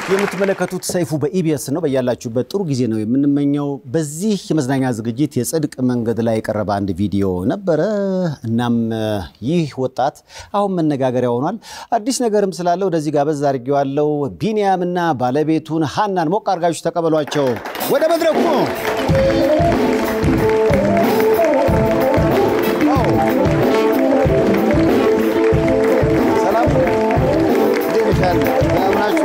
የምትመለከቱት ሰይፉ በኢቢኤስ ነው። በያላችሁበት ጥሩ ጊዜ ነው የምንመኘው። በዚህ የመዝናኛ ዝግጅት የጽድቅ መንገድ ላይ የቀረበ አንድ ቪዲዮ ነበረ። እናም ይህ ወጣት አሁን መነጋገሪያ ሆኗል። አዲስ ነገርም ስላለ ወደዚህ ጋበዝ አድርጌዋለሁ። ቢንያምና ባለቤቱን ሀናን ሞቅ አድርጋችሁ ተቀበሏቸው። ወደ መድረኩ ሰላም እንዴት ነሽ? ያለ ሰላም ናችሁ?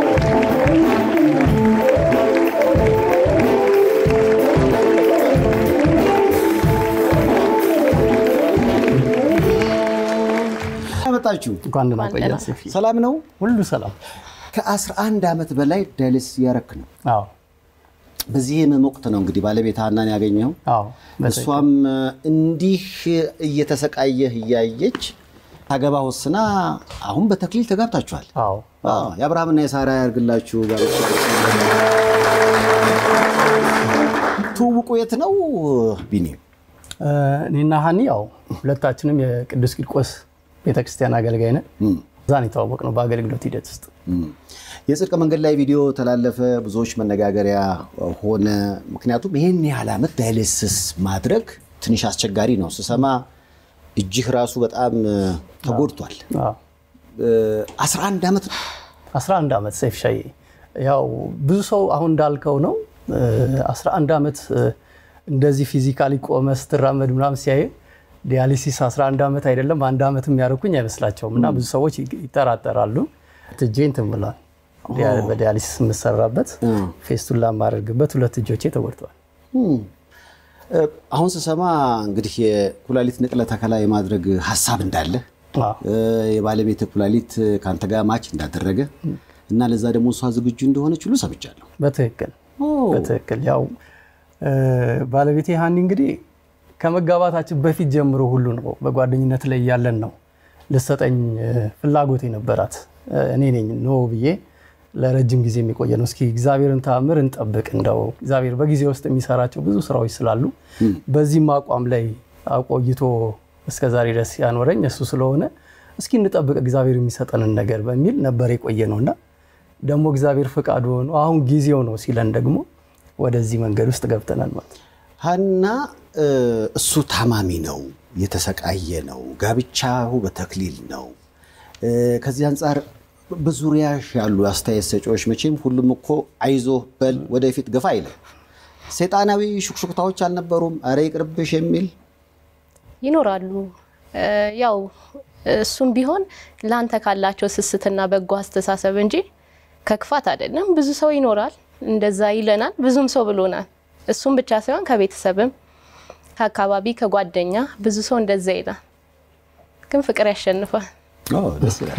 መጣችሁ እንኳን ደህና ቆያችሁ ሰፊ። ሰላም ነው። ሁሉ ሰላም። ከ11 ዓመት በላይ ዳያሊሲስ እያረክ ነው። አዎ በዚህ ህመም ወቅት ነው እንግዲህ ባለቤት ሀናን ያገኘው። አዎ በትክክል። እሷም እንዲህ እየተሰቃየህ እያየች ታገባ ወስና አሁን በተክሊል ተጋብታችኋል። አዎ አዎ፣ የአብርሃምና የሳራ ያርግላችሁ። ጋብቻ ትውውቁ የት ነው ቢኒ? እ፣ እኔና ሀኒ ያው ሁለታችንም የቅዱስ ቂርቆስ ቤተክርስቲያን አገልጋይ ነን። እዛ ነው የተዋወቅነው በአገልግሎት ሂደት ውስጥ። እም። የጽድቅ መንገድ ላይ ቪዲዮ ተላለፈ፣ ብዙዎች መነጋገሪያ ሆነ። ምክንያቱም ይህን ያህል ዓመት ዳያሊሲስ ማድረግ ትንሽ አስቸጋሪ ነው። ስሰማ እጅህ ራሱ በጣም ተጎድቷል። አዎ 11 ዓመት ነው። 11 ዓመት ሰይፍ ሻዬ፣ ያው ብዙ ሰው አሁን እንዳልከው ነው እ፣ 11 ዓመት እ፣ እንደዚህ ፊዚካሊ ቆመ ስትራመድ ምናምን ሲያይ ዲያሊሲስ 11 ዓመት አይደለም አንድ ዓመት የሚያደርጉኝ አይመስላቸውም። እና ብዙ ሰዎች ይጠራጠራሉ። እጄ እንትን ብሏል። ዲያ- በዲያሊሲስ የምሰራበት ፌስቱላ የማደርግበት ሁለት እጆቼ ተጎድተዋል። እም። እ፣ አሁን ስሰማ እንግዲህ የኩላሊት ንቅለ ተከላ የማድረግ ሀሳብ እንዳለ አዎ። እ፣ የባለቤት ኩላሊት ከአንተ ጋር ማች እንዳደረገ እና ለዛ ደግሞ እሷ ዝግጁ እንደሆነች ሁሉ ሰምቻለሁ። በትክክል በትክክል ያው እ፣ ባለቤቴ ሀኒ እንግዲህ ከመጋባታችን በፊት ጀምሮ ሁሉ ነው በጓደኝነት ላይ ያለን ነው ልሰጠኝ እ፣ ፍላጎት የነበራት እ፣ እኔ ነኝ ኖ ብዬ ለረጅም ጊዜ የሚቆየ ነው። እስኪ እግዚአብሔርን ተአምር እንጠብቅ እንደው እግዚአብሔር በጊዜ ውስጥ የሚሰራቸው ብዙ ስራዎች ስላሉ በዚህም አቋም ላይ አቆይቶ እስከ ዛሬ ድረስ ያኖረኝ እሱ ስለሆነ እስኪ እንጠብቅ እግዚአብሔር የሚሰጠንን ነገር በሚል ነበር የቆየ ነው እና ደግሞ እግዚአብሔር ፈቃዱ ሆኖ አሁን ጊዜው ነው ሲለን ደግሞ ወደዚህ መንገድ ውስጥ ገብተናል ማለት ነው። ሀና እ፣ እሱ ታማሚ ነው፣ የተሰቃየ ነው፣ ጋብቻው በተክሊል ነው። እ፣ ከዚህ አንጻር በዙሪያሽ ያሉ አስተያየት ሰጪዎች መቼም ሁሉም እኮ አይዞ በል ወደፊት ገፋ አይልም። ሰይጣናዊ ሹክሹክታዎች አልነበሩም? አረ ይቅርብሽ የሚል ይኖራሉ። እ፣ ያው እሱም ቢሆን ለአንተ ካላቸው ስስትና በጎ አስተሳሰብ እንጂ ከክፋት አይደለም። ብዙ ሰው ይኖራል እንደዛ ይለናል፣ ብዙም ሰው ብሎናል። እሱም ብቻ ሳይሆን ከቤተሰብም፣ ከአካባቢ፣ ከጓደኛ ብዙ ሰው እንደዛ ይላል። ግን ፍቅር ያሸንፋል። ኦ፣ ደስ ይላል።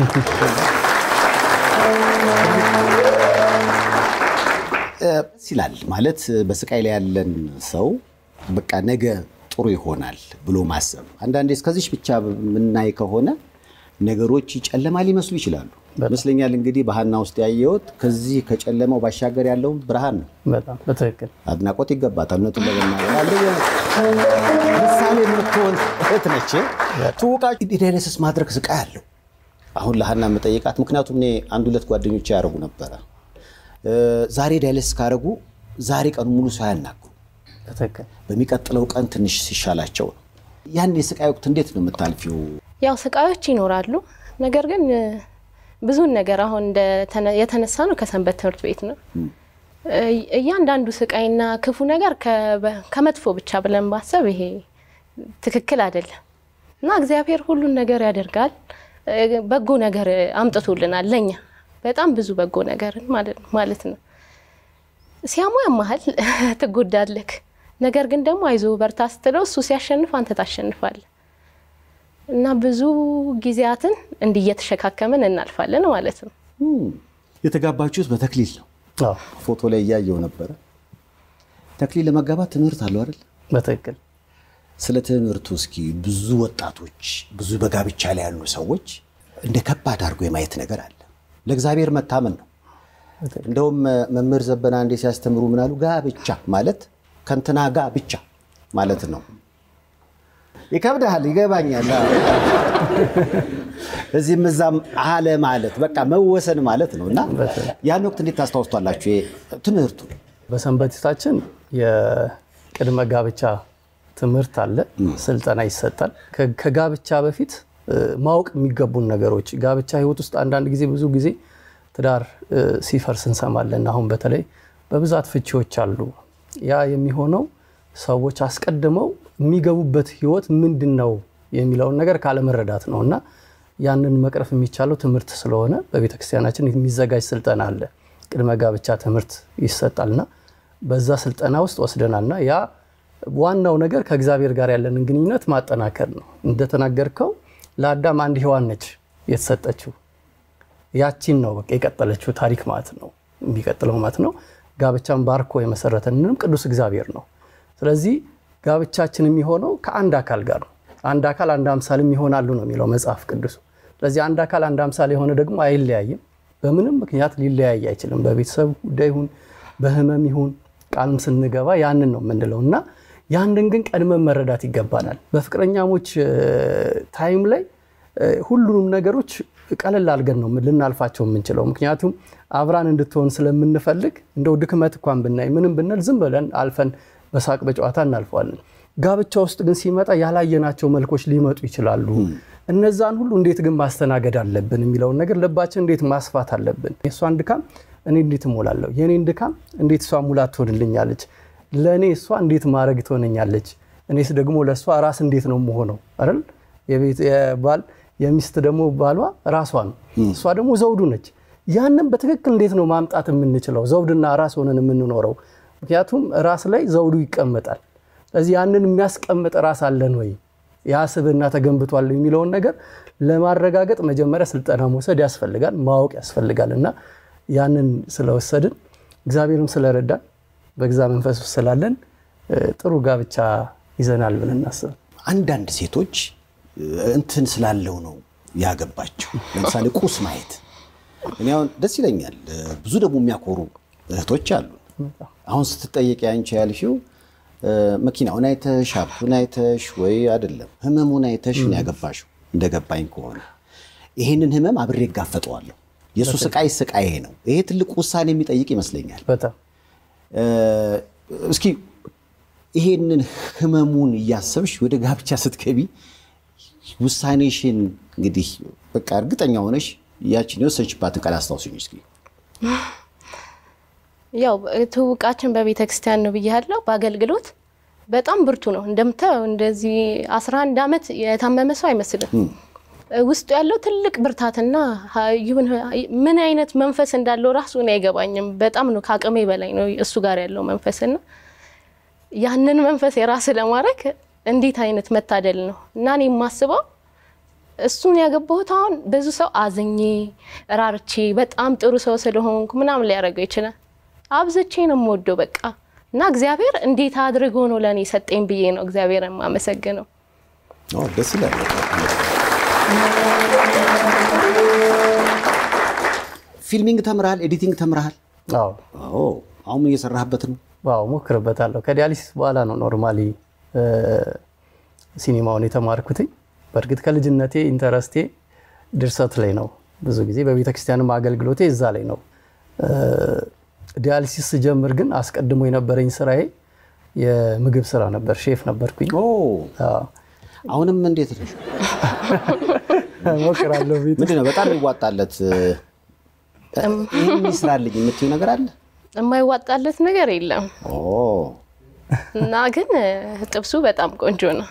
እ፣ ደስ ይላል ማለት በስቃይ ላይ ያለን ሰው በቃ ነገ ጥሩ ይሆናል ብሎ ማሰብ። አንዳንዴ እስከዚች ብቻ የምናይ ከሆነ ነገሮች ጨለማ ሊመስሉ ይችላሉ። ይመስለኛል እንግዲህ በሀና ውስጥ ያየሁት ከዚህ ከጨለማው ባሻገር ያለውን ብርሃን ነው። በጣም በትክክል አድናቆት ይገባታል። እውነቱን ለመናገር አንደኛ ምሳሌ የምትሆን እህት ነች። ትውቃችሁ ዳያሊሲስ ማድረግ ስቃይ አለው። አሁን ለሀና የምጠይቃት ምክንያቱም እኔ አንድ ሁለት ጓደኞች ያደረጉ ነበረ። እ፣ ዛሬ ዳያሊሲስ ካደረጉ ዛሬ ቀኑ ሙሉ ሰው አያናግሩ፣ በትክክል በሚቀጥለው ቀን ትንሽ ሲሻላቸው ነው። ያን የስቃይ ወቅት እንዴት ነው የምታልፊው? ያው ስቃዮች ይኖራሉ። ነገር ግን እ፣ ብዙን ነገር አሁን እንደተነ- የተነሳ ነው ከሰንበት ትምህርት ቤት ነው። እ፣ እያንዳንዱ ስቃይና ክፉ ነገር ከበ- ከመጥፎ ብቻ ብለን ማሰብ ይሄ ትክክል አይደለም እና እግዚአብሔር ሁሉን ነገር ያደርጋል። እ፣ በጎ ነገር አምጥቶልናል ለኛ በጣም ብዙ በጎ ነገርን ማለት ነው ማለት ነው። ሲያሙ ያመሃል፣ ትጎዳለክ። ነገር ግን ደግሞ አይዞ በርታ ስትለው እሱ ሲያሸንፍ አንተ ታሸንፋለህ። እና ብዙ ጊዜያትን እንዲህ እየተሸካከምን እናልፋለን ማለት ነው። እም፣ የተጋባችሁት በተክሊል ነው። አዎ፣ ፎቶ ላይ እያየው ነበረ። ተክሊል ለመጋባት ትምህርት አለው አይደል? በትክክል ስለ ትምህርቱ እስኪ ብዙ ወጣቶች ብዙ በጋብቻ ላይ ያሉ ሰዎች እንደ ከባድ አድርጎ የማየት ነገር አለ። ለእግዚአብሔር መታመን ነው። እንደውም መምህር ዘበና አንዴ ሲያስተምሩ ምናሉ ጋብቻ ማለት ከንትና ጋ ብቻ ማለት ነው። ይከብድሃል፣ ይገባኛል። እዚህም እዛም አለ ማለት በቃ መወሰን ማለት ነው እና ያን ወቅት እንዴት ታስታውስቷላችሁ ትምህርቱ? በሰንበቴታችን የቅድመ ጋብቻ ትምህርት አለ፣ ስልጠና ይሰጣል። ከጋብቻ በፊት ማወቅ የሚገቡን ነገሮች ጋብቻ ህይወት ውስጥ አንዳንድ ጊዜ ብዙ ጊዜ ትዳር ሲፈርስ እንሰማለን። አሁን በተለይ በብዛት ፍቺዎች አሉ። ያ የሚሆነው ሰዎች አስቀድመው የሚገቡበት ህይወት ምንድን ነው የሚለውን ነገር ካለመረዳት ነው እና ያንን መቅረፍ የሚቻለው ትምህርት ስለሆነ በቤተክርስቲያናችን የሚዘጋጅ ስልጠና አለ። ቅድመ ጋብቻ ትምህርት ይሰጣልና በዛ ስልጠና ውስጥ ወስደናልና ያ ዋናው ነገር ከእግዚአብሔር ጋር ያለንን ግንኙነት ማጠናከር ነው። እንደተናገርከው ለአዳም አንድ ሔዋን ነች የተሰጠችው። ያቺን ነው በቃ የቀጠለችው ታሪክ ማለት ነው የሚቀጥለው ማለት ነው። ጋብቻን ባርኮ የመሰረተንንም ቅዱስ እግዚአብሔር ነው። ስለዚህ ጋብቻችን የሚሆነው ከአንድ አካል ጋር ነው። አንድ አካል አንድ አምሳልም ይሆናሉ ነው የሚለው መጽሐፍ ቅዱሱ። ስለዚህ አንድ አካል አንድ አምሳል የሆነ ደግሞ አይለያይም። በምንም ምክንያት ሊለያይ አይችልም። በቤተሰብ ጉዳይ ይሁን በህመም ይሁን ቃልም ስንገባ ያንን ነው የምንለው እና ያንን ግን ቀድመን መረዳት ይገባናል። በፍቅረኛሞች ታይም ላይ ሁሉንም ነገሮች ቀለል አድርገን ነው ልናልፋቸው የምንችለው። ምክንያቱም አብራን እንድትሆን ስለምንፈልግ እንደው ድክመት እንኳን ብናይ ምንም ብንል ዝም ብለን አልፈን በሳቅ በጨዋታ እናልፈዋለን። ጋብቻ ውስጥ ግን ሲመጣ ያላየናቸው መልኮች ሊመጡ ይችላሉ። እነዛን ሁሉ እንዴት ግን ማስተናገድ አለብን የሚለውን ነገር ልባችን እንዴት ማስፋት አለብን። የእሷን ድካም እኔ እንዴት እሞላለሁ? የእኔን ድካም እንዴት እሷ ሙላት ትሆንልኛለች? ለእኔ እሷ እንዴት ማድረግ ትሆነኛለች? እኔስ ደግሞ ለእሷ ራስ እንዴት ነው መሆነው አይደል? የባል የሚስት ደግሞ ባሏ ራሷ ነው፣ እሷ ደግሞ ዘውዱ ነች። ያንን በትክክል እንዴት ነው ማምጣት የምንችለው? ዘውድና ራስ ሆነን የምንኖረው። ምክንያቱም ራስ ላይ ዘውዱ ይቀመጣል። ስለዚህ ያንን የሚያስቀምጥ ራስ አለን ወይ ያ ስብዕና ተገንብቷል የሚለውን ነገር ለማረጋገጥ መጀመሪያ ስልጠና መውሰድ ያስፈልጋል፣ ማወቅ ያስፈልጋል እና ያንን ስለወሰድን እግዚአብሔርም ስለረዳን በግዛ መንፈስ ውስጥ ስላለን ጥሩ ጋብቻ ይዘናል ብለን እናስብ። አንዳንድ ሴቶች እንትን ስላለው ነው ያገባቸው። ለምሳሌ ቁስ ማየት እኔ አሁን ደስ ይለኛል። ብዙ ደግሞ የሚያኮሩ እህቶች አሉ። አሁን ስትጠየቅ ያንቺ ያልሽው መኪናውን አይተሽ ሀብቱን አይተሽ ወይ አይደለም ህመሙን አይተሽ ነው ያገባሽው። እንደገባኝ ከሆነ ይሄንን ህመም አብሬ እጋፈጠዋለሁ። የእሱ ስቃይ ስቃዬ ነው። ይሄ ትልቅ ውሳኔ የሚጠይቅ ይመስለኛል። በጣም እስኪ ይሄንን ህመሙን እያሰብሽ ወደ ጋብቻ ስትገቢ ውሳኔሽን እንግዲህ በቃ እርግጠኛ ሆነሽ ያችን የወሰንሽባትን ቃል አስታውስኝ እስኪ። ያው ትውቃችን በቤተ ክርስቲያን ነው ብያለሁ። በአገልግሎት በጣም ብርቱ ነው እንደምታየው። እንደዚህ 11 ዓመት የታመመ ሰው አይመስልም። ውስጡ ያለው ትልቅ ብርታትና ይሁን ምን አይነት መንፈስ እንዳለው ራሱ እኔ አይገባኝም። በጣም ነው ከአቅሜ በላይ ነው እሱ ጋር ያለው መንፈስና ያንን መንፈስ የራስ ለማድረግ እንዴት አይነት መታደል ነው እና እኔ የማስበው እሱን ያገባሁት አሁን ብዙ ሰው አዝኜ ራርቼ በጣም ጥሩ ሰው ስለሆንኩ ምናምን ሊያደርገው ይችላል። አብዝቼ ነው የምወደው በቃ እና እግዚአብሔር እንዴት አድርጎ ነው ለእኔ ሰጠኝ ብዬ ነው እግዚአብሔር የማመሰግነው። ደስ ይላል። ፊልሚንግ ተምረሃል? ኤዲቲንግ ተምረሃል? አዎ አሁን ምን እየሰራህበት ነው? ዋው ሞክርበታለሁ። ከዲያሊሲስ በኋላ ነው ኖርማሊ ሲኒማውን የተማርኩትኝ። በእርግጥ ከልጅነቴ ኢንተረስቴ ድርሰት ላይ ነው። ብዙ ጊዜ በቤተክርስቲያንም አገልግሎቴ እዛ ላይ ነው። ዲያሊሲስ ስጀምር ግን አስቀድሞ የነበረኝ ስራዬ የምግብ ስራ ነበር። ሼፍ ነበርኩኝ። አሁንም እንዴት ነሽ? ሞክራለሁ። ቤት ምንድን ነው በጣም ይዋጣለት ይህን ይስራልኝ የምትይው ነገር አለ? የማይዋጣለት ነገር የለም ኦ እና ግን ጥብሱ በጣም ቆንጆ ነው።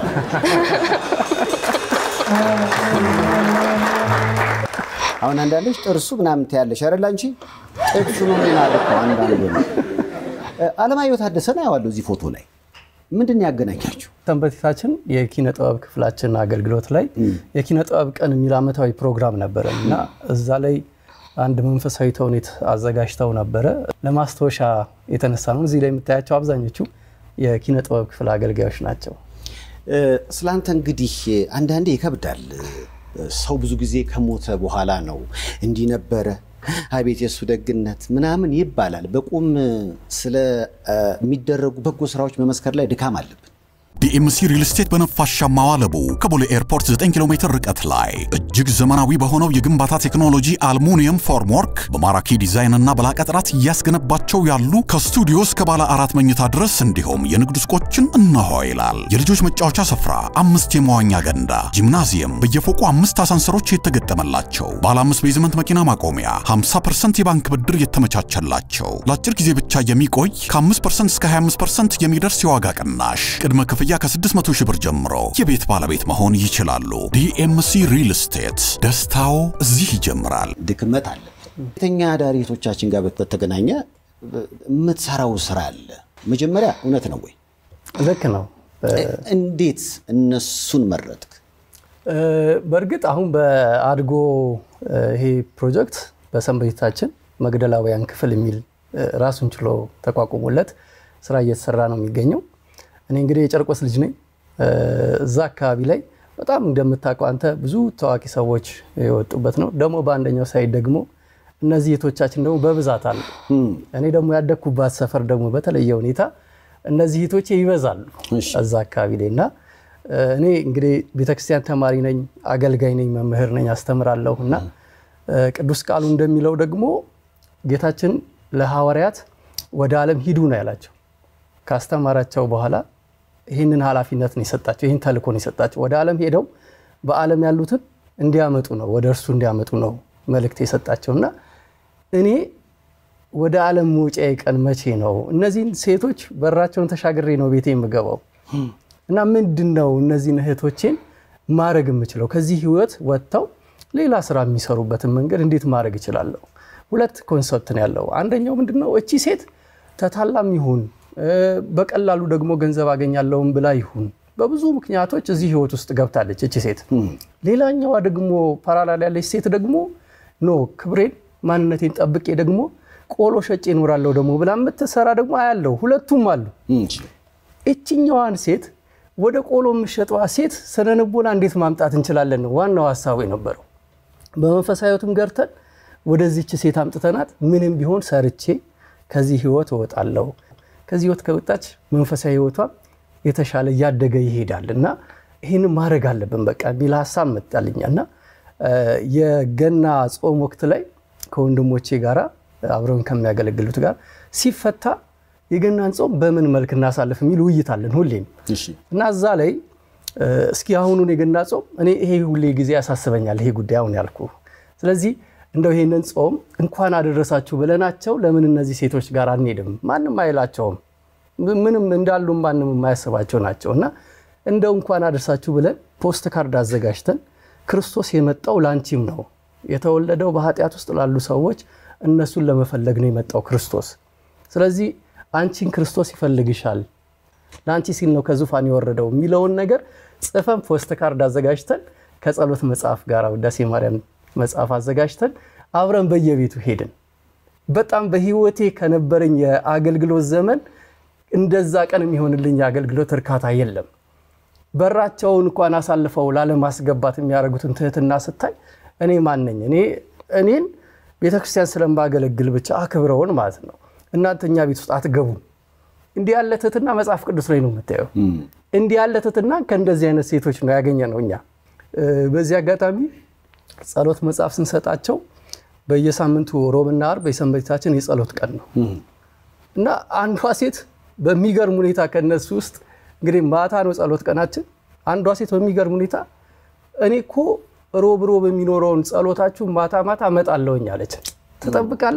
አሁን አንዳንዶች ጥርሱ ምናምን ትያለሽ አይደል? አንቺ ጥብሱ ነው ማለት ነው። አንዳንዱ ነው። አለማየሁ ታደሰን አየዋለሁ እዚህ ፎቶ ላይ ምንድን ነው ያገናኛችሁ? ሰንበቴታችን የኪነ ጥበብ ክፍላችን አገልግሎት ላይ የኪነ ጥበብ ቀን የሚል ዓመታዊ ፕሮግራም ነበረ እና እዛ ላይ አንድ መንፈሳዊ ተውኔት አዘጋጅተው ነበረ። ለማስታወሻ የተነሳ ነው። እዚህ ላይ የምታያቸው አብዛኞቹ የኪነ ጥበብ ክፍል አገልጋዮች ናቸው። ስላንተ እንግዲህ አንዳንዴ ይከብዳል። ሰው ብዙ ጊዜ ከሞተ በኋላ ነው እንዲህ ነበረ፣ አቤት የእሱ ደግነት ምናምን ይባላል። በቁም ስለሚደረጉ በጎ ስራዎች መመስከር ላይ ድካም አለብን። ዲኤምሲ ሪል ስቴት በነፋሻማው አለቡ ከቦሌ ኤርፖርት 9 ኪሎ ሜትር ርቀት ላይ እጅግ ዘመናዊ በሆነው የግንባታ ቴክኖሎጂ አልሙኒየም ፎርምወርክ በማራኪ ዲዛይን እና በላቀ ጥራት እያስገነባቸው ያሉ ከስቱዲዮ እስከ ባለ አራት መኝታ ድረስ እንዲሁም የንግድ ሱቆችን እነሆ ይላል። የልጆች መጫወቻ ስፍራ፣ አምስት የመዋኛ ገንዳ፣ ጂምናዚየም፣ በየፎቁ አምስት አሳንሰሮች የተገጠመላቸው፣ ባለ አምስት ቤዝመንት መኪና ማቆሚያ፣ 50% የባንክ ብድር የተመቻቸላቸው፣ ለአጭር ጊዜ ብቻ የሚቆይ ከ5% እስከ 25% የሚደርስ የዋጋ ቅናሽ፣ ቅድመ ክፍያ ከ600 ሺህ ብር ጀምሮ የቤት ባለቤት መሆን ይችላሉ። ዲኤምሲ ሪል ስቴት ደስታው እዚህ ይጀምራል። ድክመት አለ። ሴተኛ አዳሪ እህቶቻችን ጋር በተገናኘ የምትሰራው ስራ አለ። መጀመሪያ እውነት ነው ወይ? ልክ ነው። እንዴት እነሱን መረጥክ? በእርግጥ አሁን በአድጎ ይሄ ፕሮጀክት በሰንበቴታችን መግደላውያን ክፍል የሚል ራሱን ችሎ ተቋቁሞለት ስራ እየተሰራ ነው የሚገኘው። እኔ እንግዲህ የጨርቆስ ልጅ ነኝ። እዛ አካባቢ ላይ በጣም እንደምታውቀው አንተ ብዙ ታዋቂ ሰዎች የወጡበት ነው። ደግሞ በአንደኛው ሳይድ ደግሞ እነዚህ እህቶቻችን ደግሞ በብዛት አሉ። እኔ ደግሞ ያደግኩባት ሰፈር ደግሞ በተለየ ሁኔታ እነዚህ እህቶቼ ይበዛሉ እዛ አካባቢ ላይ እና እኔ እንግዲህ ቤተክርስቲያን ተማሪ ነኝ፣ አገልጋይ ነኝ፣ መምህር ነኝ፣ አስተምራለሁ እና ቅዱስ ቃሉ እንደሚለው ደግሞ ጌታችን ለሐዋርያት ወደ ዓለም ሂዱ ነው ያላቸው። ካስተማራቸው በኋላ ይህንን ኃላፊነት ነው የሰጣቸው፣ ይህን ተልእኮ ነው የሰጣቸው። ወደ ዓለም ሄደው በዓለም ያሉትን እንዲያመጡ ነው ወደ እርሱ እንዲያመጡ ነው መልእክት የሰጣቸው እና እኔ ወደ ዓለም መውጫዬ ቀን መቼ ነው? እነዚህን ሴቶች በራቸውን ተሻግሬ ነው ቤቴ የምገባው እና ምንድን ነው እነዚህን እህቶቼን ማድረግ የምችለው ከዚህ ህይወት ወጥተው ሌላ ስራ የሚሰሩበትን መንገድ እንዴት ማድረግ እችላለሁ? ሁለት ኮንሰፕት ነው ያለው። አንደኛው ምንድን ነው እቺ ሴት ተታላም ይሁን በቀላሉ ደግሞ ገንዘብ አገኛለሁም ብላ ይሁን በብዙ ምክንያቶች እዚህ ህይወት ውስጥ ገብታለች እቺ ሴት። ሌላኛዋ ደግሞ ፓራላል ያለች ሴት ደግሞ ኖ ክብሬን ማንነቴን ጠብቄ ደግሞ ቆሎ ሸጬ እኖራለሁ ደግሞ ብላ የምትሰራ ደግሞ አያለው። ሁለቱም አሉ። እችኛዋን ሴት ወደ ቆሎ የምሸጠዋ ሴት ስነልቦና እንዴት ማምጣት እንችላለን ነው ዋናው ሀሳቡ የነበረው። በመንፈሳዊ ህይወትም ገርተን ወደዚች ሴት አምጥተናት ምንም ቢሆን ሰርቼ ከዚህ ህይወት እወጣለሁ ከዚህ ህይወት ከወጣች መንፈሳዊ ህይወቷ የተሻለ እያደገ ይሄዳል እና ይህን ማድረግ አለብን በቃ የሚል ሀሳብ መጣልኛ እና የገና ጾም ወቅት ላይ ከወንድሞቼ ጋራ አብረውን ከሚያገለግሉት ጋር ሲፈታ የገናን ጾም በምን መልክ እናሳልፍ የሚል ውይይት አለን ሁሌም እና እዛ ላይ እስኪ አሁኑን የገና ጾም እኔ ይሄ ሁሌ ጊዜ ያሳስበኛል ይሄ ጉዳይ አሁን ያልኩ ስለዚህ እንደው ይሄንን ጾም እንኳን አደረሳችሁ ብለናቸው ለምን እነዚህ ሴቶች ጋር አንሄድም? ማንም አይላቸውም። ምንም እንዳሉ ማንም የማያስባቸው ናቸው እና እንደው እንኳን አደረሳችሁ ብለን ፖስት ካርድ አዘጋጅተን ክርስቶስ የመጣው ላንቺም ነው የተወለደው በኃጢአት ውስጥ ላሉ ሰዎች እነሱን ለመፈለግ ነው የመጣው ክርስቶስ። ስለዚህ አንቺን ክርስቶስ ይፈልግሻል፣ ለአንቺ ሲል ነው ከዙፋን የወረደው የሚለውን ነገር ጽፈን ፖስት ካርድ አዘጋጅተን ከጸሎት መጽሐፍ ጋር ውዳሴ ማርያም መጽሐፍ አዘጋጅተን አብረን በየቤቱ ሄድን። በጣም በህይወቴ ከነበረኝ የአገልግሎት ዘመን እንደዛ ቀን የሚሆንልኝ የአገልግሎት እርካታ የለም። በራቸውን እንኳን አሳልፈው ላለማስገባት የሚያደርጉትን ትህትና ስታይ እኔ ማን ነኝ? እኔ እኔን ቤተክርስቲያን ስለማገለግል ብቻ አክብረውን ማለት ነው። እናንተ እኛ ቤት ውስጥ አትገቡም። እንዲህ ያለ ትህትና መጽሐፍ ቅዱስ ላይ ነው የምታየው። እንዲህ ያለ ትህትና ከእንደዚህ አይነት ሴቶች ነው ያገኘ ነው እኛ በዚህ አጋጣሚ ጸሎት መጽሐፍ ስንሰጣቸው በየሳምንቱ ሮብና አርብ የሰንበታችን የጸሎት ቀን ነው እና አንዷ ሴት በሚገርም ሁኔታ ከነሱ ውስጥ እንግዲህ ማታ ነው ጸሎት ቀናችን። አንዷ ሴት በሚገርም ሁኔታ እኔ እኮ ሮብ ሮብ የሚኖረውን ጸሎታችሁ ማታ ማታ እመጣለሁኝ አለች። ትጠብቃል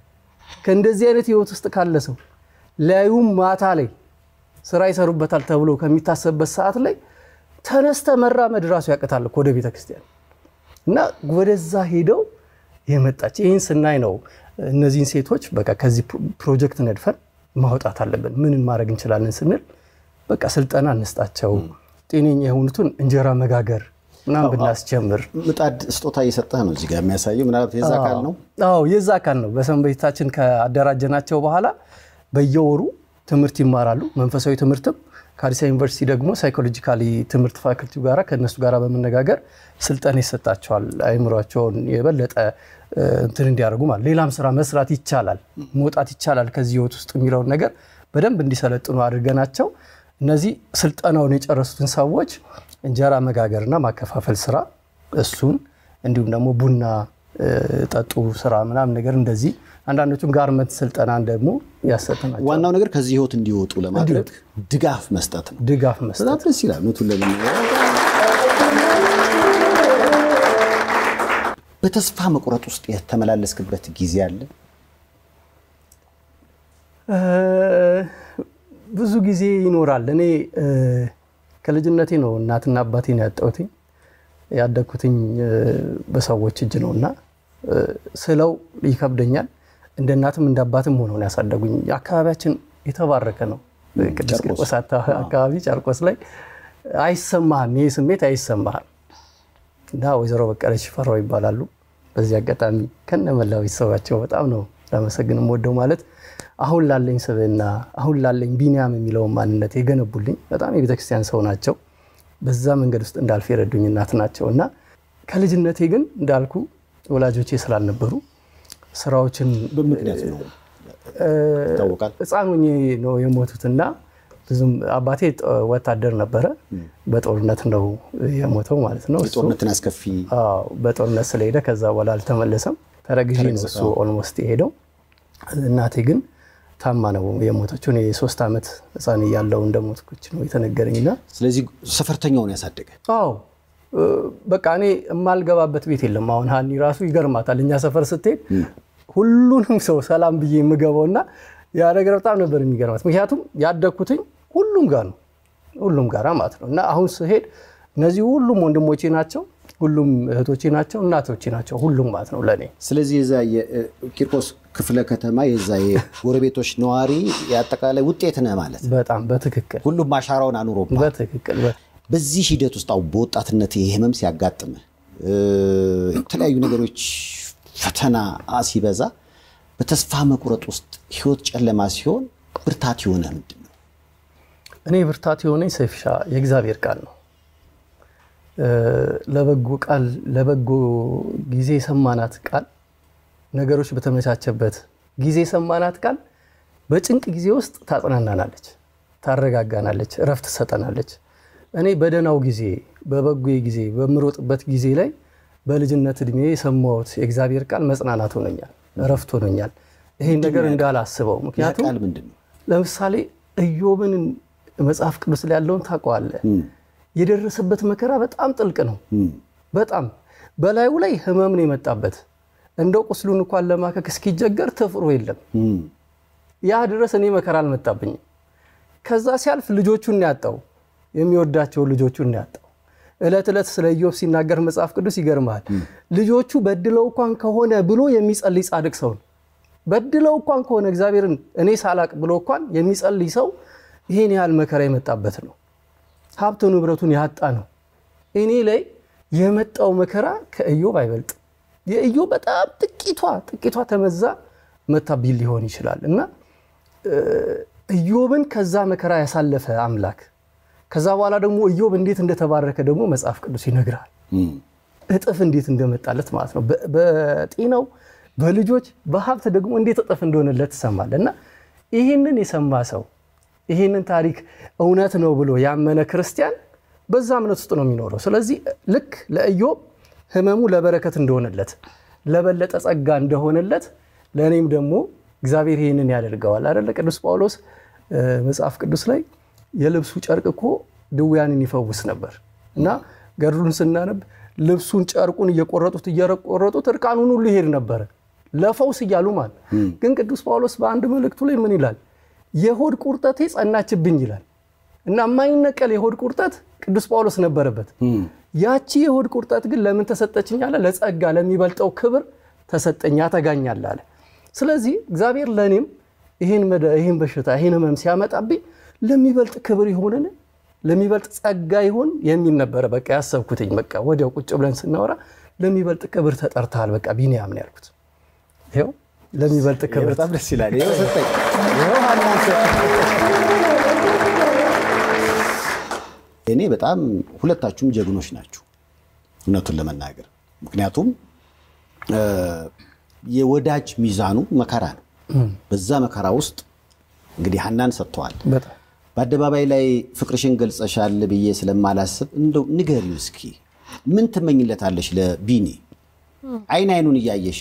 ከእንደዚህ አይነት ህይወት ውስጥ ካለ ሰው ላዩም ማታ ላይ ስራ ይሰሩበታል ተብሎ ከሚታሰብበት ሰዓት ላይ ተነስተ መራመድ ራሱ ያቅታል ወደ ቤተክርስቲያን እና ወደዛ ሄደው የመጣች ይህን ስናይ ነው እነዚህን ሴቶች በቃ ከዚህ ፕሮጀክት ነድፈን ማውጣት አለብን። ምንን ማድረግ እንችላለን ስንል በቃ ስልጠና እንስጣቸው፣ ጤነኛ የሆኑትን እንጀራ መጋገር ምናምን ብናስጀምር። ምጣድ ስጦታ እየሰጠህ ነው እዚህ ጋር የሚያሳየው ምናልባት የዛ አካል ነው። አዎ የዛ አካል ነው። በሰንበታችን ከአደራጀናቸው በኋላ በየወሩ ትምህርት ይማራሉ። መንፈሳዊ ትምህርትም ከአዲስ ዩኒቨርሲቲ ደግሞ ሳይኮሎጂካሊ ትምህርት ፋክልቲው ጋራ ከእነሱ ጋር በመነጋገር ስልጠና ይሰጣቸዋል። አይምሯቸውን የበለጠ እንትን እንዲያደርጉ ማለት ሌላም ስራ መስራት ይቻላል፣ መውጣት ይቻላል ከዚህ ህይወት ውስጥ የሚለውን ነገር በደንብ እንዲሰለጥኑ አድርገናቸው እነዚህ ስልጠናውን የጨረሱትን ሰዎች እንጀራ መጋገርና ማከፋፈል ስራ እሱን እንዲሁም ደግሞ ቡና እ፣ ጠጡ ስራ ምናምን ነገር እንደዚህ አንዳንዶቹም ጋርመንት ስልጠናን ደግሞ ያሰጥናቸው ዋናው ነገር ከዚህ ህይወት እንዲወጡ ለማድረግ ድጋፍ መስጠት ነው። ድጋፍ መስጠት በጣም ደስ ይላል። እውነቱን ለመናገር በተስፋ መቁረጥ ውስጥ የተመላለስክበት ጊዜ አለ? እ፣ ብዙ ጊዜ ይኖራል። እኔ እ፣ ከልጅነቴ ነው እናትና አባቴን ያጣሁትኝ ያደግኩትኝ እ፣ በሰዎች እጅ ነው እና እ፣ ስለው ይከብደኛል። እንደ እናትም እንደ አባትም ሆነው ነው ያሳደጉኝ። አካባቢያችን የተባረከ ነው። ቅዱስ ጨርቆስ። ቂርቆስ አታ- አካባቢ ጨርቆስ ላይ አይሰማህም፣ ይህ ስሜት አይሰማህም። እና ወይዘሮ በቀለች ሽፈራው ይባላሉ። በዚህ አጋጣሚ ከነመላው ቤተሰባቸው በጣም ነው ላመሰግን የምወደው። ማለት አሁን ላለኝ ስብዕና አሁን ላለኝ ቢኒያም የሚለውን ማንነት የገነቡልኝ በጣም የቤተክርስቲያን ሰው ናቸው። በዛ መንገድ ውስጥ እንዳልፍ የረዱኝ እናት ናቸው እና ከልጅነቴ ግን እንዳልኩ ወላጆቼ ስላልነበሩ ስራዎችን በምክንያት ነው ይታወቃል። ህፃን ሆኜ ነው የሞቱትና ብዙም አባቴ ጥ- ወታደር ነበረ። በጦርነት ነው የሞተው ማለት ነው። እሱ የጦርነትን አስከፊ አዎ፣ በጦርነት ስለሄደ ከዛ በኋላ አልተመለሰም። ተረግዤ ነው እሱ ኦልሞስት የሄደው። እናቴ ግን ታማ ነው የሞተችው። እኔ የሶስት ዓመት ህፃን እያለሁ እንደሞትኩች ነው የተነገረኝና ስለዚህ ሰፈርተኛውን ያሳደገ አዎ እ፣ በቃ እኔ የማልገባበት ቤት የለም። አሁን ሀኒ ራሱ ይገርማታል። እኛ ሰፈር ስትሄድ ሁሉንም ሰው ሰላም ብዬ የምገባውና ያ ነገር በጣም ነበር የሚገርማት። ምክንያቱም ያደግኩትኝ ሁሉም ጋር ነው ሁሉም ጋር ማለት ነው። እና አሁን ስሄድ እነዚህ ሁሉም ወንድሞቼ ናቸው፣ ሁሉም እህቶቼ ናቸው፣ እናቶቼ ናቸው፣ ሁሉም ማለት ነው ለእኔ ስለዚህ የዛ የቂርቆስ ክፍለ ከተማ የዛ የጎረቤቶች ነዋሪ የአጠቃላይ ውጤት ነህ ማለት ነው። በጣም በትክክል ሁሉም አሻራውን አኑሮብሃል። በትክክል በ- በዚህ ሂደት ውስጥ አሁን በወጣትነት ይህ ህመም ሲያጋጥምህ እ፣ የተለያዩ ነገሮች ፈተና ሲበዛ በተስፋ መቁረጥ ውስጥ ህይወት ጨለማ ሲሆን ብርታት የሆነ ምንድን ነው? እኔ ብርታት የሆነኝ ሰይፍሻ የእግዚአብሔር ቃል ነው። እ፣ ለበጎ ቃል ለበጎ ጊዜ የሰማናት ቃል ነገሮች በተመቻቸበት ጊዜ የሰማናት ቃል በጭንቅ ጊዜ ውስጥ ታጽናናናለች፣ ታረጋጋናለች፣ እረፍት ትሰጠናለች። እኔ በደህናው ጊዜ በበጎ ጊዜ በምሮጥበት ጊዜ ላይ በልጅነት እድሜ የሰማሁት የእግዚአብሔር ቃል መጽናናት ሆኖኛል፣ እረፍት ሆኖኛል። ይሄን ነገር እንዳላስበው ያ ምክንያቱም ቃል ምንድን ነው? ለምሳሌ ኢዮብን መጽሐፍ ቅዱስ ላይ ያለውን ታውቀዋለህ። የደረሰበት መከራ በጣም ጥልቅ ነው። በጣም በላዩ ላይ ህመም ነው የመጣበት። እንደው ቁስሉን እንኳን ለማከክ እስኪጀገር ትፍሮ የለም። ያ ድረስ እኔ መከራ አልመጣብኝም። ከዛ ሲያልፍ ልጆቹን ነው ያጣው፣ የሚወዳቸው ልጆቹን ነው ያጣው። ዕለት ዕለት ስለ ኢዮብ ሲናገር መጽሐፍ ቅዱስ ይገርመሃል። ልጆቹ በድለው እንኳን ከሆነ ብሎ የሚጸልይ ጻድቅ ሰው ነው። በድለው እንኳን ከሆነ እግዚአብሔርን እኔ ሳላቅ ብሎ እንኳን የሚጸልይ ሰው ይሄን ያህል መከራ የመጣበት ነው። ሀብት ንብረቱን ያጣ ነው። እኔ ላይ የመጣው መከራ ከኢዮብ አይበልጥም። የኢዮብ በጣም ጥቂቷ ጥቂቷ ተመዛ መታቢል ሊሆን ይችላል እና እ፣ ኢዮብን ከዛ መከራ ያሳለፈ አምላክ ከዛ በኋላ ደግሞ ኢዮብ እንዴት እንደተባረከ ደግሞ መጽሐፍ ቅዱስ ይነግራል። እጥፍ እንዴት እንደመጣለት ማለት ነው። በ- በጤናው በልጆች በሀብት ደግሞ እንዴት እጥፍ እንደሆነለት ትሰማለህ። እና ይህንን የሰማ ሰው ይህንን ታሪክ እውነት ነው ብሎ ያመነ ክርስቲያን በዛ እምነት ውስጥ ነው የሚኖረው። ስለዚህ ልክ ለኢዮብ ህመሙ ለበረከት እንደሆነለት ለበለጠ ጸጋ እንደሆነለት ለእኔም ደግሞ እግዚአብሔር ይህንን ያደርገዋል አይደለ? ቅዱስ ጳውሎስ እ፣ መጽሐፍ ቅዱስ ላይ የልብሱ ጨርቅ እኮ ድውያንን ይፈውስ ነበር እና ገድሉን ስናነብ ልብሱን ጨርቁን እየቆረጡት እየቆረጡት እርቃኑን ሁሉ ይሄድ ነበረ ለፈውስ እያሉ ማለት ግን ቅዱስ ጳውሎስ በአንድ መልእክቱ ላይ ምን ይላል? የሆድ ቁርጠቴ ጸናችብኝ ይላል እና የማይነቀል የሆድ ቁርጠት ቅዱስ ጳውሎስ ነበረበት። ያቺ የሆድ ቁርጠት ግን ለምን ተሰጠችኝ አለ? ለጸጋ ለሚበልጠው ክብር ተሰጠኝ ያተጋኛል አለ። ስለዚህ እግዚአብሔር ለእኔም ይህን መደ- ይህን በሽታ ይህን ህመም ሲያመጣብኝ ለሚበልጥ ክብር ይሆንን ለሚበልጥ ጸጋ ይሆን የሚል ነበረ። በቃ ያሰብኩትኝ በቃ ወዲያው ቁጭ ብለን ስናወራ ለሚበልጥ ክብር ተጠርተሃል በቃ ቢኒያም ነው ያልኩት። ይኸው ለሚበልጥ ክብር በጣም ደስ ይላል። ይኸው ሰጠኝ። ይኸው ሀናን ሰጠኝ። እኔ በጣም ሁለታችሁም ጀግኖች ናችሁ እውነቱን ለመናገር ምክንያቱም እ፣ የወዳጅ ሚዛኑ መከራ ነው። በዛ መከራ ውስጥ እንግዲህ ሀናን ሰጥተዋል። በጣም በአደባባይ ላይ ፍቅርሽን ገልጸሻል ብዬ ስለማላስብ እንደው ንገሪው እስኪ ምን ትመኝለታለሽ ለቢኒ አይን አይኑን እያየሽ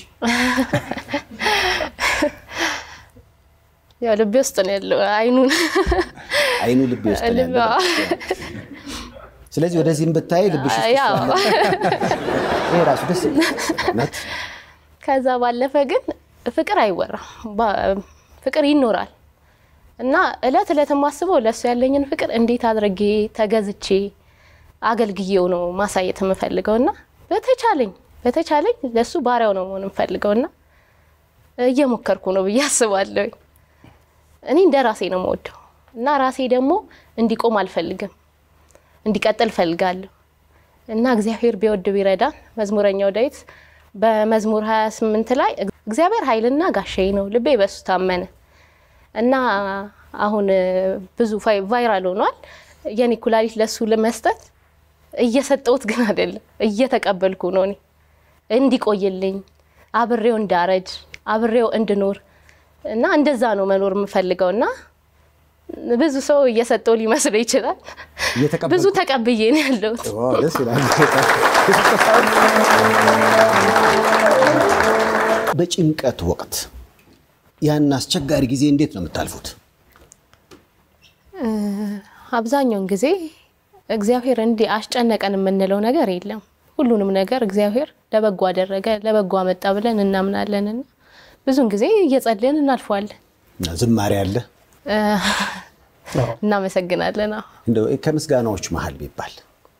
ያው ልቤ ውስጥ ነው ያለው አይኑን አይኑ ልቤ ውስጥ ነው ልቤ ያለው። ስለዚህ ወደዚህም ብታይ ልብሽ ውስጥ ያው እሱ አለ። ይሄ ራሱ ደስ ይላል። እውነት ከዛ ባለፈ ግን ፍቅር አይወራም። ባ- ፍቅር ይኖራል እና እለት እለት የማስበው ለእሱ ያለኝን ፍቅር እንዴት አድርጌ ተገዝቼ አገልግዬው ነው ማሳየት የምፈልገው እና በተቻለኝ በተቻለኝ ለእሱ ባሪያው ነው መሆን የምፈልገው እና እየሞከርኩ ነው ብዬ አስባለሁኝ። እኔ እንደ ራሴ ነው የምወደው እና ራሴ ደግሞ እንዲቆም አልፈልግም፣ እንዲቀጥል እፈልጋለሁ እና እግዚአብሔር ቢወድ ቢረዳን መዝሙረኛው ዳዊት በመዝሙር 28 ላይ እግዚአብሔር ኃይልና ጋሻዬ ነው፣ ልቤ በሱ ታመነ እና አሁን ብዙ ቫይ- ቫይራል ሆኗል። የኔ ኩላሊት ለሱ ለመስጠት እየሰጠሁት ግን አይደለም እየተቀበልኩ ነው እኔ እንዲቆይልኝ አብሬው እንዳረጅ አብሬው እንድኖር እና እንደዛ ነው መኖር የምፈልገው እና ብዙ ሰው እየሰጠው ሊመስለው ይችላል። እየተቀበልኩ- ብዙ ተቀብዬ ነው ያለሁት። ዋው፣ ደስ ይላል። በጭንቀት ወቅት ያን አስቸጋሪ ጊዜ እንዴት ነው የምታልፉት? አብዛኛውን ጊዜ እግዚአብሔር እንዲህ አስጨነቀን የምንለው ነገር የለም። ሁሉንም ነገር እግዚአብሔር ለበጎ አደረገ፣ ለበጎ አመጣ ብለን እናምናለንና ብዙውን ጊዜ እየጸለይን እናልፈዋለን። ዝማሬ አለ እ፣ እናመሰግናለን። አዎ እንደው ከምስጋናዎች መሀል ቢባል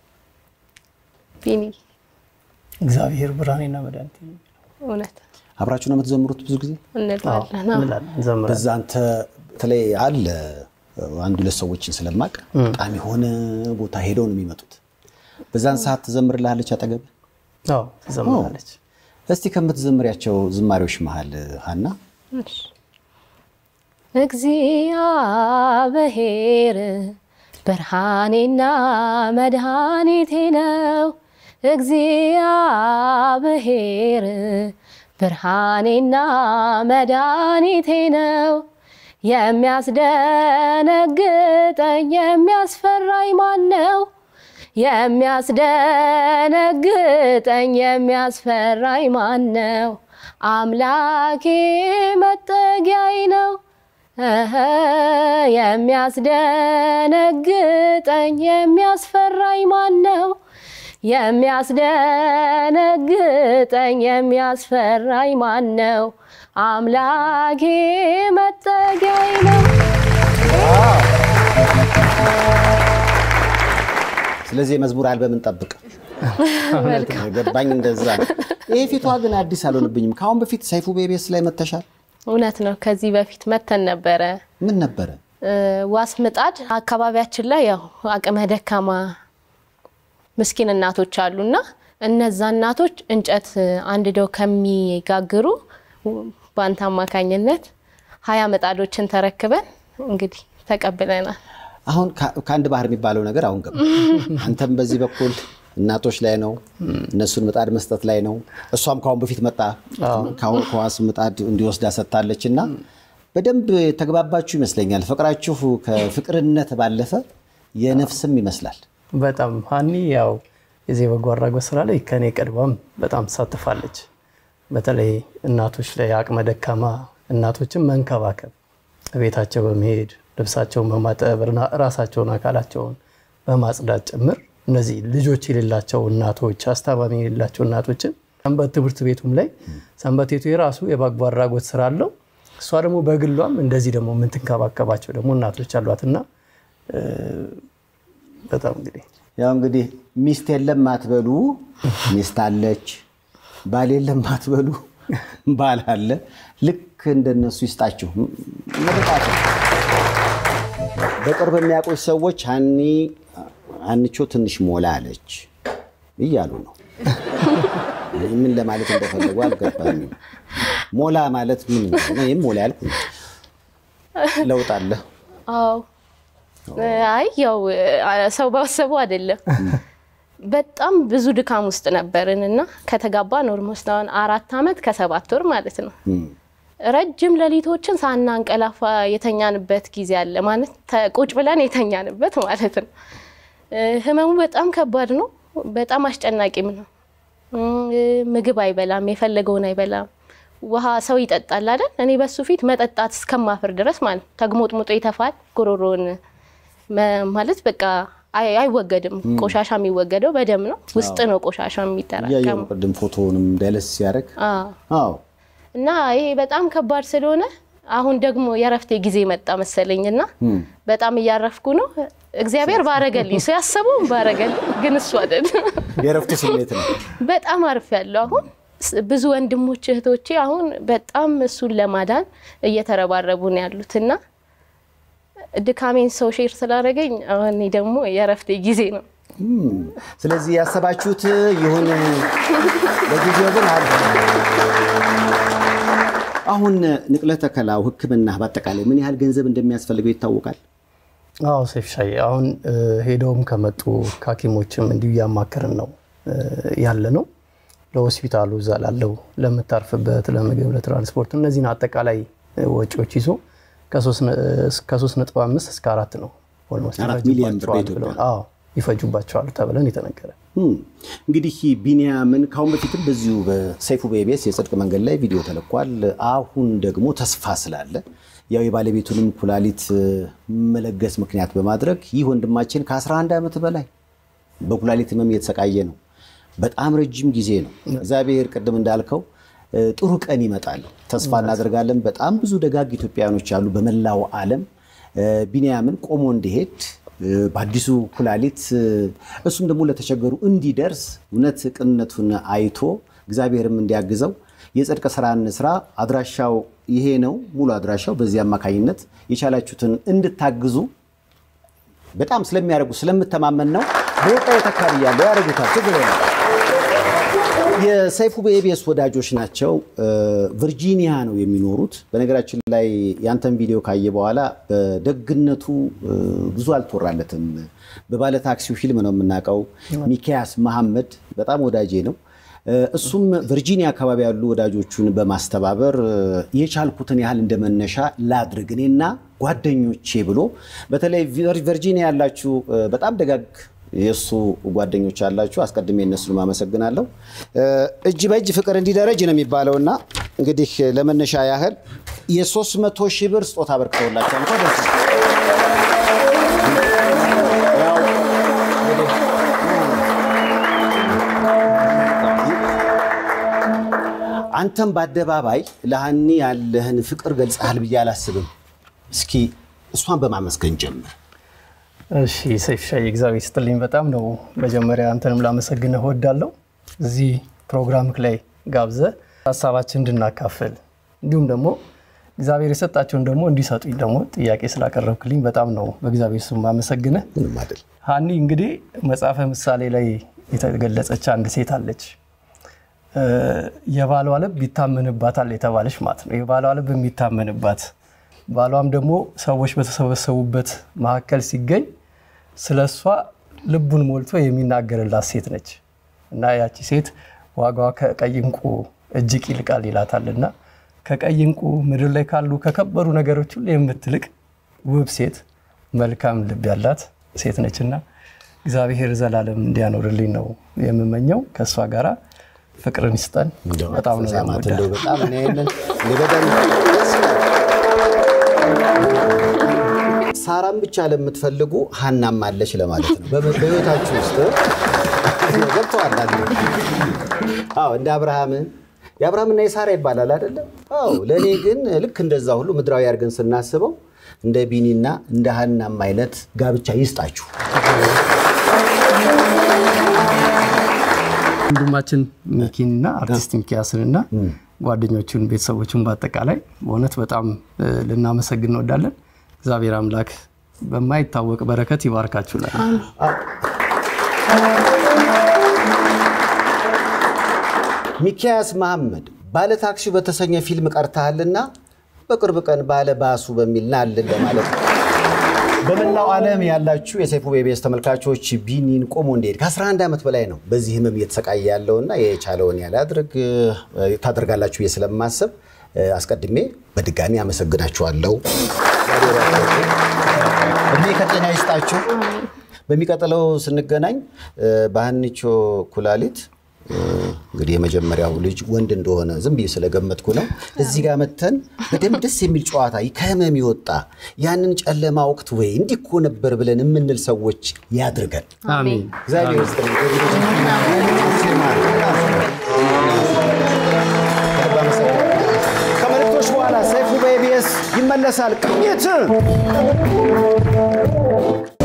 ቢኒ እግዚአብሔር ብርሃኔና መድኃኒቴ ነው። እውነት አብራችሁ ነው የምትዘምሩት ብዙ ጊዜ? እንላለን። አዎ። እንላለን፣ እንዘምራለን። በዛ አንተ በተለይ አለ አንድ ሁለት ሰዎችን ስለማቅ በጣም የሆነ ቦታ ሄደው ነው የሚመጡት። በዛን ሰዓት ትዘምርልሃለች አጠገብ? አዎ ትዘምራለች። እስቲ ከምትዘምሪያቸው ዝማሬዎች መሀል ሀና እሺ። እግዚአብሔር ብርሃኔና መድኃኒቴ ነው። እግዚአብሔር ብርሃኔና መድኃኒቴ ነው። የሚያስደነግጠኝ የሚያስፈራኝ ማን ነው? የሚያስደነግጠኝ የሚያስፈራኝ ማን ነው? አምላኬ መጠጊያዬ ነው። እህ የሚያስደነግጠኝ የሚያስፈራኝ ማን ነው? የሚያስደነግጠኝ የሚያስፈራኝ ማን ነው? አምላኬ መጠጊያዬ ነው። ስለዚህ የመዝሙር አልበም እንጠብቅ። ገባኝ እንደዛ ነው። ይሄ ፊቷ ግን አዲስ አልሆንብኝም። ከአሁን በፊት ሰይፉ ቤቤስ ላይ መተሻል። እውነት ነው። ከዚህ በፊት መተን ነበረ። ምን ነበረ? እ፣ ዋስ ምጣድ አካባቢያችን ላይ ያው አቅመ ደካማ ምስኪን እናቶች አሉና እነዛ እናቶች እንጨት አንድደው ከሚጋግሩ በአንተ አማካኝነት ሀያ ምጣዶችን ተረክበን እንግዲህ ተቀብለናል። አሁን ከ- ከአንድ ባህር የሚባለው ነገር አሁን ገባ። አንተም በዚህ በኩል እናቶች ላይ ነው፣ እነሱን ምጣድ መስጠት ላይ ነው። እሷም ከአሁን በፊት መጣ ከአሁን ከዋስ ምጣድ እንዲወስዳ ሰጥታለች እና በደንብ ተግባባችሁ ይመስለኛል። ፍቅራችሁ ከፍቅርነት ባለፈ የነፍስም ይመስላል። በጣም ሀኒ ያው የዚህ በጎ አድራጎት ስራ ላይ ከኔ ቀድማም በጣም ትሳትፋለች። በተለይ እናቶች ላይ አቅመ ደካማ እናቶችን መንከባከብ፣ ቤታቸው በመሄድ ልብሳቸውን በማጠብ ራ- ራሳቸውን አካላቸውን በማጽዳት ጭምር እነዚህ ልጆች የሌላቸው እናቶች አስታማሚ የሌላቸው እናቶችን ሰንበት ትምህርት ቤቱም ላይ ሰንበት ቤቱ የራሱ የበጎ አድራጎት ስራ አለው። እሷ ደግሞ በግሏም እንደዚህ ደግሞ የምትንከባከባቸው ደግሞ እናቶች አሏትና እ፣ በጣም እንግዲህ ያው እንግዲህ ሚስት የለም አትበሉ፣ ሚስት አለች። ባል የለም አትበሉ፣ ባል አለ። ልክ እንደነሱ ይስጣችሁ። ምርቃት ነው። በቅርብ የሚያውቁች ሰዎች ሀኒ አንቾ ትንሽ ሞላ አለች እያሉ ነው። ምን ለማለት እንደፈለጉ አልገባኝም። ሞላ ማለት ምን እንደሆነ ይህም ሞላ ያልኩ ነው። ለውጥ አለ። አዎ አይ ያው ሰው ባሰቡ አይደለም። በጣም ብዙ ድካም ውስጥ ነበርን እና ከተጋባን ኦልሞስት አሁን አራት ዓመት ከሰባት ወር ማለት ነው። ረጅም ሌሊቶችን ሳናንቀላፋ የተኛንበት ጊዜ አለ። ማለት ቁጭ ብለን የተኛንበት ማለት ነው። ህመሙ በጣም ከባድ ነው። በጣም አስጨናቂም ነው። ምግብ አይበላም፣ የፈለገውን አይበላም። ውሃ ሰው ይጠጣል አይደል? እኔ በሱ ፊት መጠጣት እስከማፍር ድረስ ማለት ተግሞጥሙጦ ይተፋል። ጉሮሮን ማለት በቃ አይወገድም። ቆሻሻ የሚወገደው በደም ነው። ውስጥ ነው ቆሻሻ የሚጠራቀመው። ቅድም ፎቶውንም ዳይለስ ሲያደርግ አዎ እና ይሄ በጣም ከባድ ስለሆነ አሁን ደግሞ የእረፍቴ ጊዜ መጣ መሰለኝ እና በጣም እያረፍኩ ነው። እግዚአብሔር ባረገልኝ፣ ሰው ያሰበውን ባረገልኝ፣ ግን እሱ አይደል። የእረፍቱ ስሜት ነው። በጣም አርፍ ያለው አሁን ብዙ ወንድሞች እህቶቼ አሁን በጣም እሱን ለማዳን እየተረባረቡ ነው ያሉት እና ድካሜን ሰው ሼር ስላደረገኝ አሁን ደግሞ የእረፍቴ ጊዜ ነው። ስለዚህ ያሰባችሁት ይሁን ለጊዜው ግን አለ። አሁን ንቅለ ተከላው ሕክምና በአጠቃላይ ምን ያህል ገንዘብ እንደሚያስፈልገው ይታወቃል? አዎ ሴፍ ሻይ አሁን ሄደውም ከመጡ ከሐኪሞችም እንዲሁ እያማከርን ነው ያለ ነው። ለሆስፒታሉ እዛ ላለው ለምታርፍበት፣ ለምግብ፣ ለትራንስፖርት እነዚህን አጠቃላይ ወጪዎች ይዞ ከ3.5 እስከ አራት ነው አራት ሚሊዮን ብር በኢትዮጵያ ይፈጁባቸዋል ተብለን የተነገረ እንግዲህ ቢኒያምን ካሁን በፊትም በዚሁ በሰይፉ በኢቢኤስ የጽድቅ መንገድ ላይ ቪዲዮ ተለቋል። አሁን ደግሞ ተስፋ ስላለ ያው የባለቤቱንም ኩላሊት መለገስ ምክንያት በማድረግ ይህ ወንድማችን ከ11 ዓመት በላይ በኩላሊት ህመም እየተሰቃየ ነው። በጣም ረጅም ጊዜ ነው። እግዚአብሔር ቅድም እንዳልከው ጥሩ ቀን ይመጣል ተስፋ እናደርጋለን። በጣም ብዙ ደጋግ ኢትዮጵያውያኖች አሉ በመላው ዓለም ቢኒያምን ቆሞ እንዲሄድ በአዲሱ ኩላሊት እሱም ደግሞ ለተቸገሩ እንዲደርስ እውነት ቅንነቱን አይቶ እግዚአብሔርም እንዲያግዘው የጽድቅ ስራን ስራ አድራሻው ይሄ ነው። ሙሉ አድራሻው በዚህ አማካኝነት የቻላችሁትን እንድታግዙ በጣም ስለሚያደርጉ ስለምተማመን ነው። በወጣ የተካብያለሁ ያደርጉታል ችግር የሰይፉ በኢቢኤስ ወዳጆች ናቸው። ቨርጂኒያ ነው የሚኖሩት። በነገራችን ላይ ያንተን ቪዲዮ ካየ በኋላ በደግነቱ ብዙ አልተወራለትም። በባለ ታክሲው ፊልም ነው የምናውቀው። ሚኪያስ መሐመድ በጣም ወዳጄ ነው። እሱም ቨርጂኒያ አካባቢ ያሉ ወዳጆቹን በማስተባበር የቻልኩትን ያህል እንደመነሻ ላድርግ እኔና ጓደኞቼ ብሎ በተለይ ቨርጂኒያ ያላችሁ በጣም ደጋግ የእሱ ጓደኞች አላችሁ። አስቀድሜ እነሱን አመሰግናለሁ። እጅ በእጅ ፍቅር እንዲደረጅ ነው የሚባለው እና እንግዲህ ለመነሻ ያህል የሶስት መቶ ሺህ ብር ስጦታ አበርክተውላቸዋል። እንኳን ደስ አንተም በአደባባይ ለሀኒ ያለህን ፍቅር ገልጸሃል ብዬ አላስብም። እስኪ እሷን በማመስገን ጀምር። እሺ ሰይፍ ሻይ እግዚአብሔር ይስጥልኝ። በጣም ነው መጀመሪያ አንተንም ላመሰግንህ እወዳለሁ። እዚህ ፕሮግራምክ ላይ ጋብዘ ሀሳባችን እንድናካፍል እንዲሁም ደግሞ እግዚአብሔር የሰጣቸውን ደግሞ እንዲሰጡኝ ደግሞ ጥያቄ ስላቀረብክልኝ በጣም ነው በእግዚአብሔር ስም አመሰግንህ። ሀኒ እንግዲህ መጽሐፈ ምሳሌ ላይ የተገለጸች አንድ ሴት አለች። የባሏ ልብ ይታመንባታል የተባለች ማለት ነው። የባሏ ልብ የሚታመንባት ባሏም ደግሞ ሰዎች በተሰበሰቡበት መካከል ሲገኝ ስለ እሷ ልቡን ሞልቶ የሚናገርላት ሴት ነች እና ያቺ ሴት ዋጋዋ ከቀይ እንቁ እጅግ ይልቃል ይላታልና ከቀይ እንቁ ምድር ላይ ካሉ ከከበሩ ነገሮች ሁሉ የምትልቅ ውብ ሴት መልካም ልብ ያላት ሴት ነችና እግዚአብሔር ዘላለም እንዲያኖርልኝ ነው የምመኘው። ከእሷ ጋራ ፍቅርን ይስጠን። በጣም ነው ሳራም ብቻ ለምትፈልጉ ሀናም አለች ለማለት ነው። በህይወታችሁ ውስጥ ገብተዋል። አዎ እንደ አብርሃም የአብርሃምና የሳራ ይባላል አይደለም? አዎ ለእኔ ግን ልክ እንደዛ ሁሉ ምድራዊ አድርገን ስናስበው እንደ ቢኒና እንደ ሀናም አይነት ጋብቻ ይስጣችሁ። ወንድማችን ሚኪንና አርቲስት ሚኪያስንና ጓደኞቹን ቤተሰቦቹን በአጠቃላይ በእውነት በጣም ልናመሰግን እንወዳለን። እግዚአብሔር አምላክ በማይታወቅ በረከት ይባርካችሁላል። ሚኪያስ መሐመድ ባለ ታክሲው በተሰኘ ፊልም ቀርተሃልና በቅርብ ቀን ባለ ባሱ በሚል ናልን ለማለት ነው። በመላው ዓለም ያላችሁ የሰይፉ በኢቢኤስ ተመልካቾች ቢኒን ቆሞ እንዲሄድ ከ11 ዓመት በላይ ነው በዚህ ህመም እየተሰቃየ ያለውና የቻለውን ያለ አድርግ ታደርጋላችሁ ብዬ ስለማሰብ አስቀድሜ በድጋሚ አመሰግናችኋለሁ። እድሜ ከጤና ይስጣችሁ። በሚቀጥለው ስንገናኝ በሀኒቾ ኩላሊት እንግዲህ የመጀመሪያው ልጅ ወንድ እንደሆነ ዝም ብዬ ስለገመትኩ ነው። እዚህ ጋር መተን በደንብ ደስ የሚል ጨዋታ ከህመም የወጣ ያንን ጨለማ ወቅት ወይ እንዲህ እኮ ነበር ብለን የምንል ሰዎች ያድርገን። አሜን። እግዚአብሔር ይስጥልኝ። ከመልእክቶች በኋላ ሰይፉ በኢቢኤስ ይመለሳል። ቅኝት